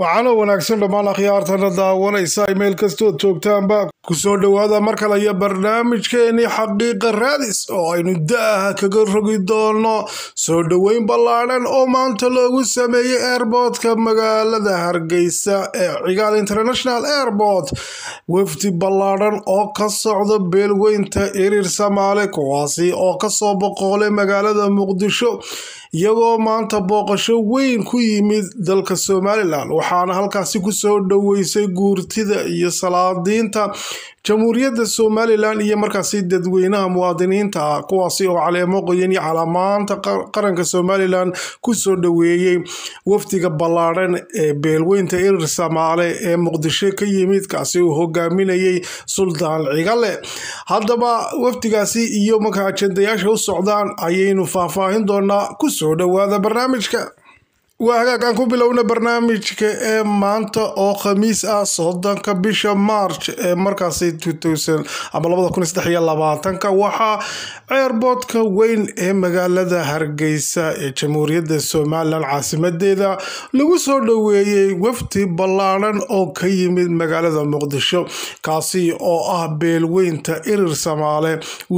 waxaana wanaagsan dhammaan akhyaartana daawanaysa meel kastood joogtaanba kusoo dhowaada mar kale iyo barnaamijkeennii xaqiiqa raadis oo aynu da-aha kaga rogi doono soo dhoweyn ballaadhan oo maanta loogu sameeyey airboodka magaalada hargeysa ee cigaal international airport wafdi ballaadhan oo ka socda beelweynta iriir samaale kuwaasi oo kasoo boqoolay magaalada muqdisho iyagoo maanta booqasho weyn ku yimid dalka somalilan waxaana halkaasi kusoo dhoweysay guurtida iyo salaadiinta jamhuuriyadda somalilan iyo markaasi dadweynaha muwaadiniinta ah kuwaasi oo caleemo qoyan iyo calaamaanta qaranka somalilan kusoo dhoweeyey wafdiga ballaadhan ee beelweynta irir samaale ee muqdisho ka yimid kaasi uu hogaaminayay suldaan cigale haddaba wafdigaasi iyo marka ajendayaasha u socdaan ayaynu faahfaahin doonaa kusoo dhowaada barnaamijka waa hagaag aan ku bilowna barnaamijka ee maanta oo khamiis ah soddonka bisha march ee markaasi ama labadakunsadexiyolabaatanka waxaa ceerboodka weyn ee magaalada hargeysa ee jamhuuriyadda somalilan caasimadeeda lagu soo dhoweeyey wafdi ballaadhan oo ka yimid magaalada muqdisho kaasi oo ah beelweynta irir samaale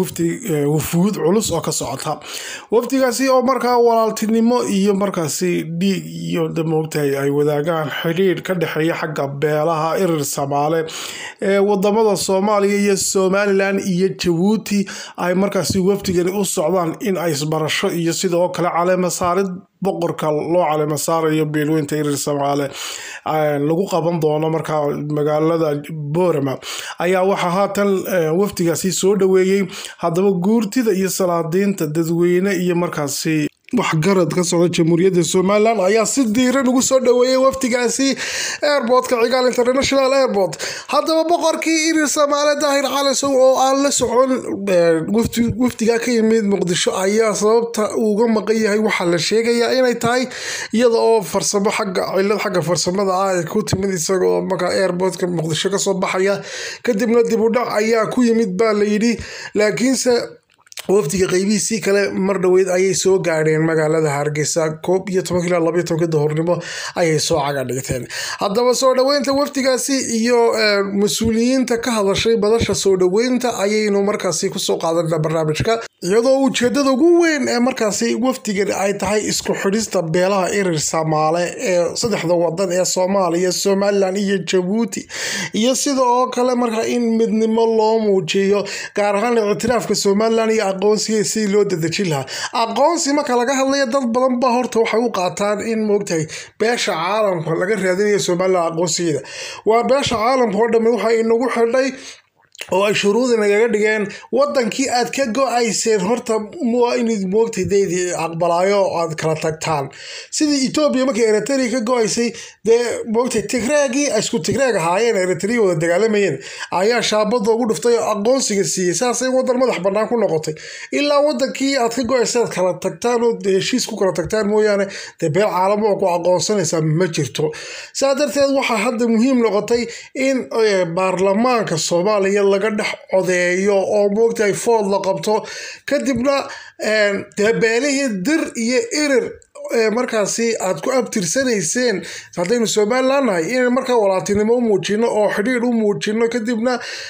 wufuud culus oo ka socota wafdigaasi oo markaa walaaltinimo iyo markaasi dhiig iyo moogtahay ay wadaagaan xidhiidh ka dhexeeya xagga beelaha irir samaale ee wadamada soomaaliya iyo somalilan iyo jabuuti ay markaasi wafdigani u socdaan in ay isbarasho iyo sidoo kale caleema saarid boqorka loo caleema saarayo beelweynta irir samaale lagu qaban doono markaa magaalada boorama ayaa waxaa haatan wafdigaasi soo dhoweeyey haddaba guurtida iyo salaadiinta dadweyne iyo markaasi waxgarad ka socda jamhuuriyadda somalilan ayaa si diiran ugu soo dhoweeyay wafdigaasi airportka cigaal international airport haddaba boqorkii irir samaale daahir calisow oo aan la socon wafdiga ka yimid muqdisho ayaa sababta uga maqan yahay waxaa la sheegayaa inay tahay iyada oo farsamo xagga cilad xagga farsamada ah ay ku timid isagoo markaa airportka muqdisho kasoo baxaya kadibna dib u dhac ayaa ku yimid baa layidhi laakiinse wafdiga qeybihiisii kale mar dhoweyd ayay soo gaadheen magaalada hargeysa koob iyo tobank ilaa labaiyo tobanka duhurnimo ayay soo caga dhigteen haddaba soo dhoweynta wafdigaasi iyo mas-uuliyiinta ka hadashay badasha soo dhoweynta ayaynu markaasi kusoo qaadana barnaamijka iyadoo ujeedada ugu weyn ee markaasi wafdigan ay tahay isku xidhista beelaha irir samaale ee saddexda wadan ee soomaaliya somalilan iyo jabuuti iyo sida oo kale markaa in midnimo loo muujiyo gaar ahaan ictiraafka somalilan iyo aqoonsiga sidii loo dadejin lahaa aqoonsi marka laga hadlaya dad badan ba horta waxay u qaataan in moogtahay beesha caalamka laga raadinayo somalilan aqoonsigeeda waa beesha caalamka oo dhamme waxa inagu xidhay oo ay shuruudi nagaga dhigeen wadankii aad ka go-ayseen horta waa inad moogtay deydii aqbalaayo aad kala tagtaan sidii etoobiya markii eritrea ka go-aysay dee moogtay tigreegii isku tigreeg ahaayeen eritrea wada dagaalamayeen ayaa shaabada ugu dhuftay oo aqoonsiga siiyey saasay wadan madax banaan ku noqotay ilaa wadankii aad ka go-aysa aad kala tagtaan oo heshiis ku kala tagtaan mooyaane dee beel caalamo oo ku aqoonsanaysaa ma jirto saa darteed waxaa hadda muhiim noqotay in baarlamaanka soomaaliya laga dhex codeeyo oo moogtahay food la qabto kadibna dee beelihii dir iyo irir markaasi aad ku abtirsanayseen haddaynu somalilan nahay in markaa walaaltinimo u muujino oo xidhiidh u muujino kadibna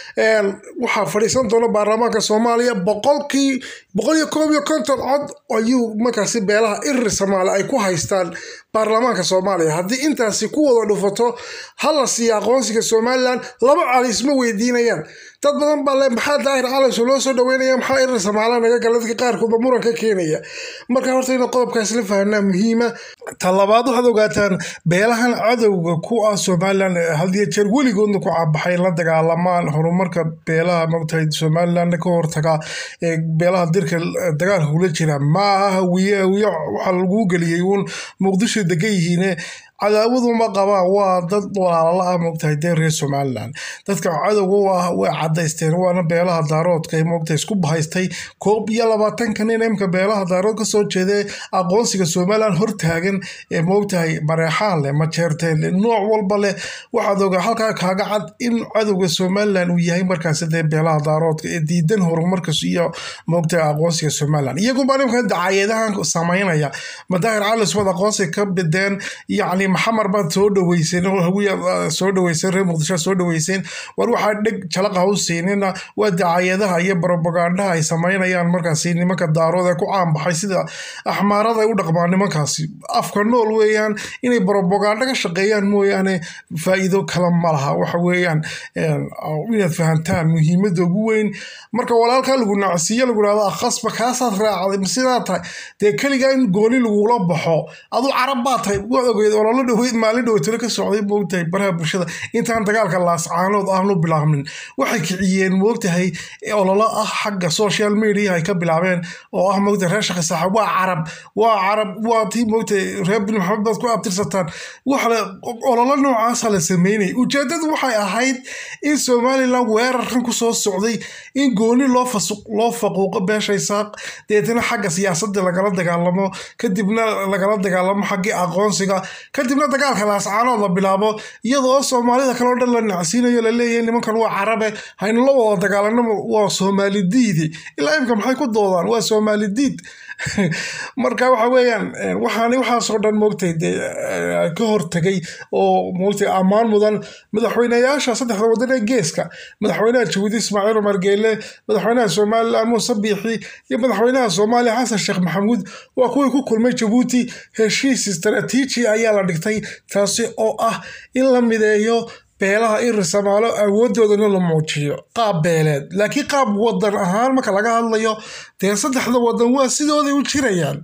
waxaa fadhiisan doona baarlamaanka soomaaliya boqolkii boqol iyo koob iyo konton cod ayuu markaasi beelaha irir samaale ay ku haystaan baarlamaanka soomaaliya haddii intaasi ku wada dhufato hala siiya aqoonsiga somalilan laba cali isma weydiinayaan dad badan baa le maxaa daahir calanso loo soo dhaweynaya maxaa irir samaala naga gala dadka qaarkoodba muran ka keenaya marka horta ina qodobkaas la fahanaa muhiima ta labaad waxaad ogaataan beelahan cadowga ku ah somalilan hadiyo jeer weligoodna ku cabaxay la dagaalamaan horumarka beelaha mogtahay somalilanna ka hortaga ee beelaha dirka dagaalka kula jira ma aha hawiye hawiye waxaa lagu geliyey uun muqdisho degan yihiine cadaawadu qabaan waa dad walaalala ah moogtahay dee reer somalilan dadka cadowga u ah way cadaysteen waana beelaha daaroodka moogtahay isku bahaystay koob iyo labaatanka nin imka beelaha daarood kasoo jeeda aqoonsiga somalilan hortaagan ee moogtahay mareexaan leh majeerteen leh nooc walba leh waxaad ogaa halkaa kaaga cad in cadowga somalilan uu yahay markaasi dee beelaha daaroodka ee diidan horumarkas iyo moogtahay aqoonsiga somalilan iyaguba nimka dacayeedahan samaynaya madaahir calis wad aqoonsiga ka bideen yacni yacni maxamar baad soo dhaweyseen oo hawiya soo dhaweyseen reer muqdisho soo dhaweyseen war waxaa dheg jalaqa ha u siinina waa dacayadaha iyo bropagandaha ay samaynayaan markaasi nimanka daarood ee ku caanbaxay sida axmaarada ay u dhaqmaan nimankaasi afka nool weeyaan inay brobaganda ka shaqeeyaan mooyaane faa'iido kale ma laha waxa weeyaan inaad fahantaan muhiimadda ugu weyn marka walaalkaa lagu nacsiiyo lagu dhahdo akhasba kaasaad raacday ma sidaa tahay dee keligaa in gooni lagula baxo adu carab baa tahay waad ogeyd ololo dhaweyd maalin dhowtalo ka socday moogtahay baraha bulshada intaan dagaalka laascaanood aanu bilaabmin waxay kiciyeen moogtahay ololo ah xagga social media ay ka bilaabeen oo ah moogtahay reer shaqi saxa waa carab waa carab waa tii moogtahay reer bin maxamed baad ku abtirsataan waxle ololo noocaasa la sameynay ujeedadu waxay ahayd in somalilan weerarkan kusoo socday in gooni loo fasuq loo faquuqo beeshay saaq deetana xagga siyaasadda lagala dagaalamo kadibna lagala dagaalamo xaggii aqoonsiga kadibna dagaalka laascaanood la bilaabo iyadoo soomaalida kaleo dhan la nacsiinayo laleeyahay nimankan waa carabe haynu la wada dagaalanamo waa soomaali diidi ilaa imka maxay ku doodaan waa soomaali diid marka waxa weeyaan waxaani waxaasoo dhan moogtay dee ka hortagay oo moogtay ammaan mudan madaxweyneyaasha saddexda waddan ee geeska madaxweynaha jabuuti ismaaciil cumar geele madaxweynaha somalilan muuse biixi iyo madaxweynaha soomaaliya xasan sheekh maxamuud waa kuwii ku kulmay jabuuti heshiis istaraatiiji ayaa la dhigtay taasi oo ah in la mideeyo beelaha in risamaalo awoodoodana la muujiyo qaab beeleed laakiin qaab wadan ahaan marka laga hadlayo dee saddexda wadan waa sidooday u jirayaan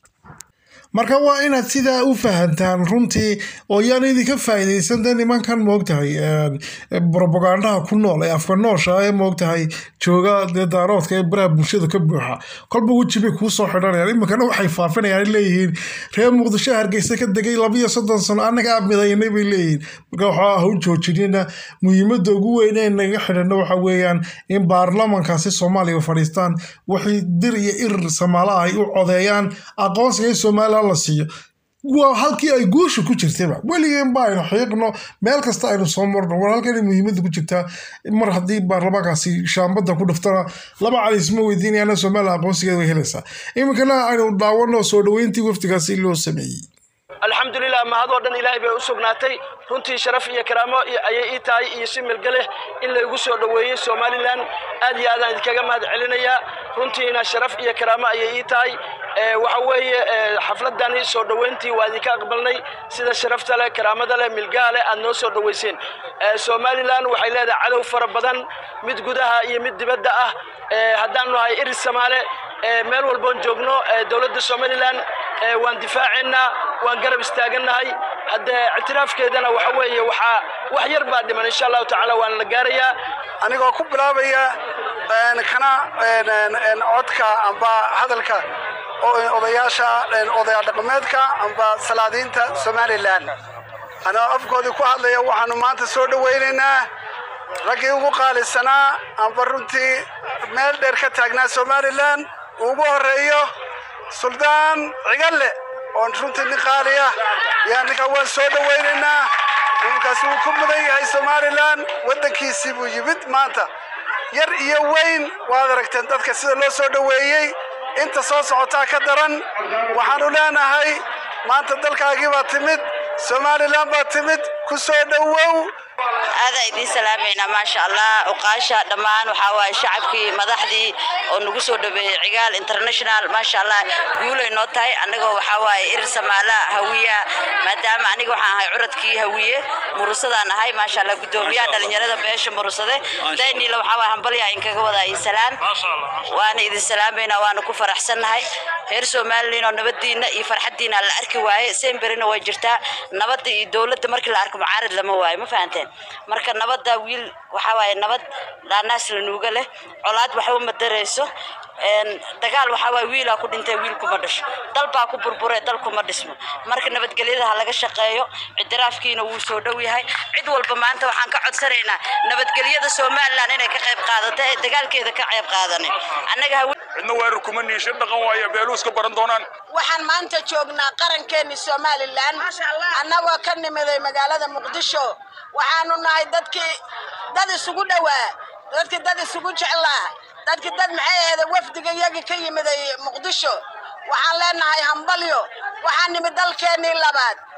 marka waa inaad sidaa u fahantaan runtii oo yaan idinka faa'iidaysan dee nimankan moogtahay bropagandaha ku nool ee afka noosha ee moogtahay jooga dee daaroodka ee baraha bulshada ka buuxa kolba weji bay kuu soo xidhanayaan iminkana waxay faafinayaan leeyihiin reer muqdisho hargeysa ka degay labiyo soddon sano annaga aa midaynay bay leeyihiin marka waxaa ha u joojinina muhiimadda ugu weyn ee naga xidhano waxa weeyaan in baarlamankaasi soomaaliya fadhiistaan waxay dir iyo irir samaalo ah ay u codeeyaan aqoonsiga in somalilan la siiyo waa halkii ay guusha ku jirtayba weligeen ba aynu xiiqno meel kasta aynu soo marno war halkan muhiimadda ku jirtaa mar haddii baarlamaankaasi shaambadda ku dhiftana laba cali isma weydiinayana somalilan aqoonsigeeda way helaysaa iminkana aynu daawano soo dhaweyntii wafdigaasi loo sameeyey alxamdulilah mahadoo dhan ilaahay bay u sugnaatay runtii sharaf iyo karaamo ayay ii tahay iyo si milgaleh in laygu soo dhoweeyey somalilan aad iyo aadaan idinkaga mahad celinayaa runtiina sharaf iyo karaamo ayay ii tahay waxa weeye xafladani soo dhoweyntii waa idinka aqbalnay sida sharafta leh karaamada leh milgaha leh aad noo soo dhoweyseen somalilan waxay leedahay cadow fara badan mid gudaha iyo mid dibadda ah haddaan nahay iris samaale meel walboon joogno dowladda somalilan waan difaaceynaa waan garab istaagannahay haddee ictiraafkeedana waxa weeye waxaa wax yar baa dhiman insha allahu tacaala waana la gaarayaa anigoo ku bilaabaya kana codka amba hadalka odayaasha odaya dhaqameedka amba salaadiinta somalilan anoo afkoodii ku hadlaya waxaanu maanta soo dhowaynaynaa raggii ugu qaalisanaa amba runtii meel dheer ka taagnaa somalilan ugu horeeyo suldaan cigalle oon runtii nin qaaliya yaa ninkaa waan soo dhowaynaynaa nimankaasi wuu ku mudan yahay somalilan waddankiisii buu yimid maanta yar iyo weyn waad aragteen dadka sida loo soo dhoweeyey inta soo socotaa ka daran waxaanu leenahay maanta dalkaagii baa timid somalilan baa timid ku soo dhowow aada idiin salaamaynaa maasha allah uqaasha dhammaan waxaa waaye shacabkii madaxdii oo nagu soo dhaweeyey cigaal international maasha allah guulay noo tahay annagoo waxaa waaye irir samaala hawiya maadaama aniga waxaan ahay curadkii hawiye murusadaan ahay maasha allah guddoomiyaha dhalinyarada beesha murusade dayniila waxaa waaye hambalyaa inkaga wadaa ii salaan waana idin salaamaynaa waana ku faraxsannahay reer somalilan oo nabadiina iyo farxadiina la arki waaye semberina way jirtaa nabadda iyo dowladda markii la arko mucaarad lama waayo ma fahanteen marka nabadda wiil waxaa waaye nabad dhaanaas la nuuga leh colaad waxba ma darayso dagaal waxaa waaye wiilaa ku dhintay wiil kuma dhasho dal baa ku burbure dal kuma dhismo marka nabadgelyada ha laga shaqeeyo ictiraafkiina wuu soo dhow yahay cid walba maanta waxaan ka codsanaynaa nabadgelyada somalilan inay ka qayb qaadato ee dagaalkeeda ka qayb qaadanin annaga cidna weerar kuma niishin dhaqan waayo beeluu iska baran doonaan waxaan maanta joognaa qarankeeni somalilan annagoo ka nimiday magaalada muqdisho waxaanu nahay dadkii dad isugu dhowaa dadkii dad isugu jeclaa dadkii dad maxay ahayd wafdiga iyagii ka yimiday muqdisho waxaan leenahay hambalyo waxaan nimid dalkeennii labaad